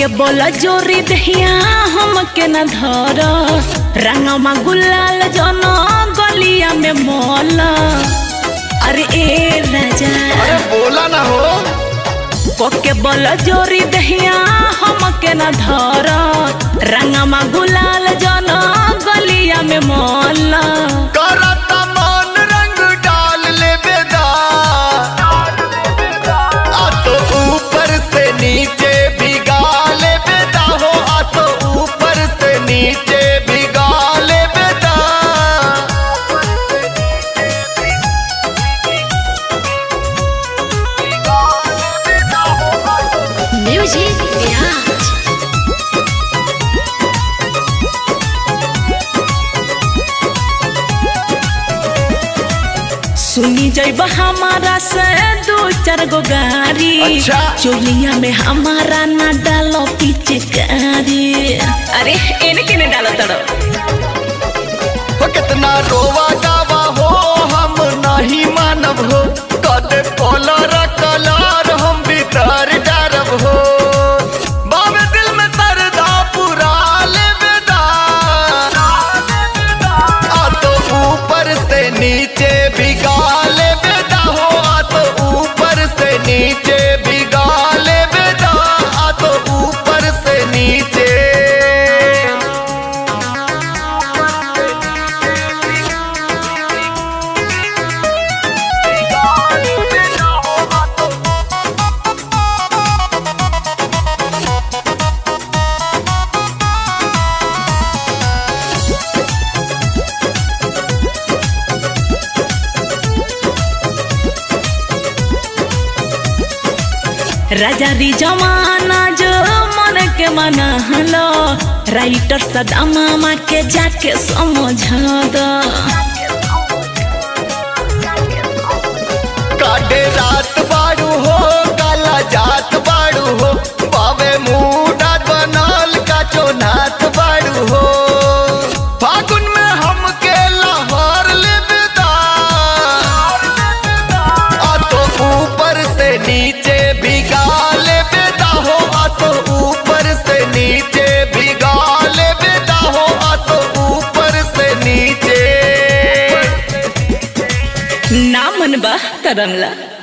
के बोला जोरी दहिया हम के न धर रंगमा गुलाल जन गलिया में मोल अरे ए राजा अरे बोला ना हो कोके बोल जोरी दहिया हम के न धर रंगमा गुलाल जन गलिया में मोल करता मन रंग डाल ले बेदा आ तो ऊपर से नीचे भिगा ले बेदा हो आ तो ऊपर से नीचे भिगा ले बेदा म्यूजिक विराज सुनी जैब हमारा से दो चार गो गाड़ी अच्छा। चोलिया में हमारा ना डालो पिचकारी अरे एने केने डालो तड़ो हो कितना रोवा गावा हो हम नहीं मानब हो कदे कलर कलर हम भीतर डरब हो बाबे दिल में सरदा पुरा ले बेदा आ तो ऊपर से नीचे भिगा ले बेदा हो आ तो ऊपर से नीचे भिगा ले बेदा आ तो ऊपर से नीचे राजा री जमाना जो मन के मना हलो राइटर सदा मामा के जाके समझ दो काटे रात बाड़ू हो काला जात बाड़ू हो बावे मुडा बनल का चोनात बाड़ू हो फागुन में हमके लाहौर ले बेदा आ तो ऊपर से नीचे भिगा ले बेदा हो आ तो ऊपर से नीचे भिगा ले बेदा हो आ तो ऊपर से नीचे ना मन बा तरंगला